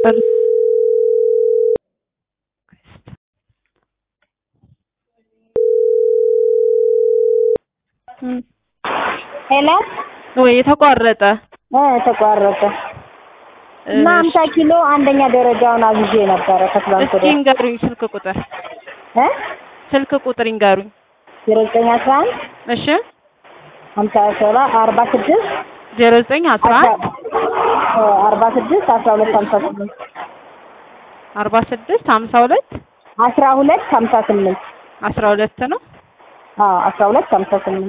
ጨርስ ሄሎ ወይ የተቋረጠ እ ተቋረጠ እና ሀምሳ ኪሎ አንደኛ ደረጃውን አዝዤ ነበረ ከትላንት እስኪ ወዲያ ይንገሩኝ ስልክ ቁጥር እ ስልክ ቁጥር ይንገሩኝ። ዜሮ ዘጠኝ አስራ አንድ እሺ ሀምሳ ሰባት አርባ ስድስት ዜሮ ዘጠኝ አስራ አንድ አርባ ስድስት አስራ ሁለት ሀምሳ ስምንት አርባ ስድስት ሀምሳ ሁለት አስራ ሁለት ሀምሳ ስምንት አስራ ሁለት ነው። አዎ አስራ ሁለት ሀምሳ ስምንት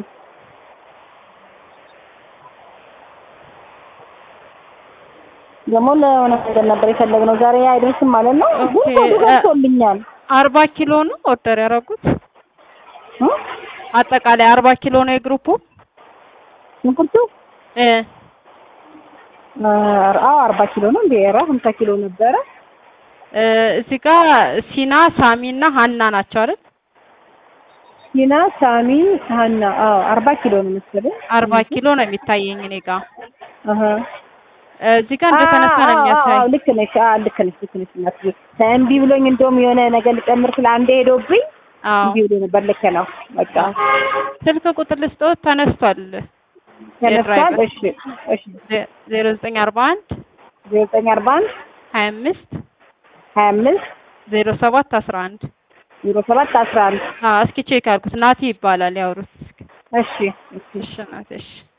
ደግሞ ለሆነ ነገር ነበር የፈለግነው ዛሬ አይደርስም ማለት ነው። ግን ኦኬ፣ ኮዱ እ- ደርሶልኛል አርባ ኪሎ ነው ኦርደር ያደረጉት። እ? አጠቃላይ አርባ ኪሎ ነው የግሩፑ ሽንኩርቱ እ እ፣ አዎ አርባ ኪሎ ነው እንዴ? ኧረ ሀምሳ ኪሎ ነበረ። እ፣ እዚህ ጋር ሲና ሳሚ እና ሀና ናቸው አይደል? ሲና ሳሚ ሀና አዎ አርባ ኪሎ ነው መሰለኝ። አርባ ኪሎ ነው የሚታየኝ እኔ ጋር አሀ እ፣ እዚህ ጋር እንደተነሳ ነው አዎ፣ አዎ፣ የሚያሳይ። አዎ፣ ልክ ነሽ። አዎ ልክ ነሽ፣ ልክ ነሽ። እናትዬ እምቢ ብሎኝ እንደውም የሆነ ነገር ልጨምር ስለ አንዴ ሄዶብኝ አዎ እምቢ ብሎ ነበር። ልክ ነው። በቃ ስልክ ቁጥር ልስጥዎት ተነስቷል። ተነስቷል። የድራይቨር እሺ፣ እሺ። ዜ- ዜሮ ዘጠኝ አርባ አንድ ዜሮ ዘጠኝ አርባ አንድ ሀያ አምስት ሀያ አምስት ዜሮ ሰባት አስራ አንድ ዜሮ ሰባት አስራ አንድ እስኪ ቼክ አድርጉት። ናቲ ይባላል ያውሩት። እስኪ እሺ፣ እሺ። እሺ ናቲ እሺ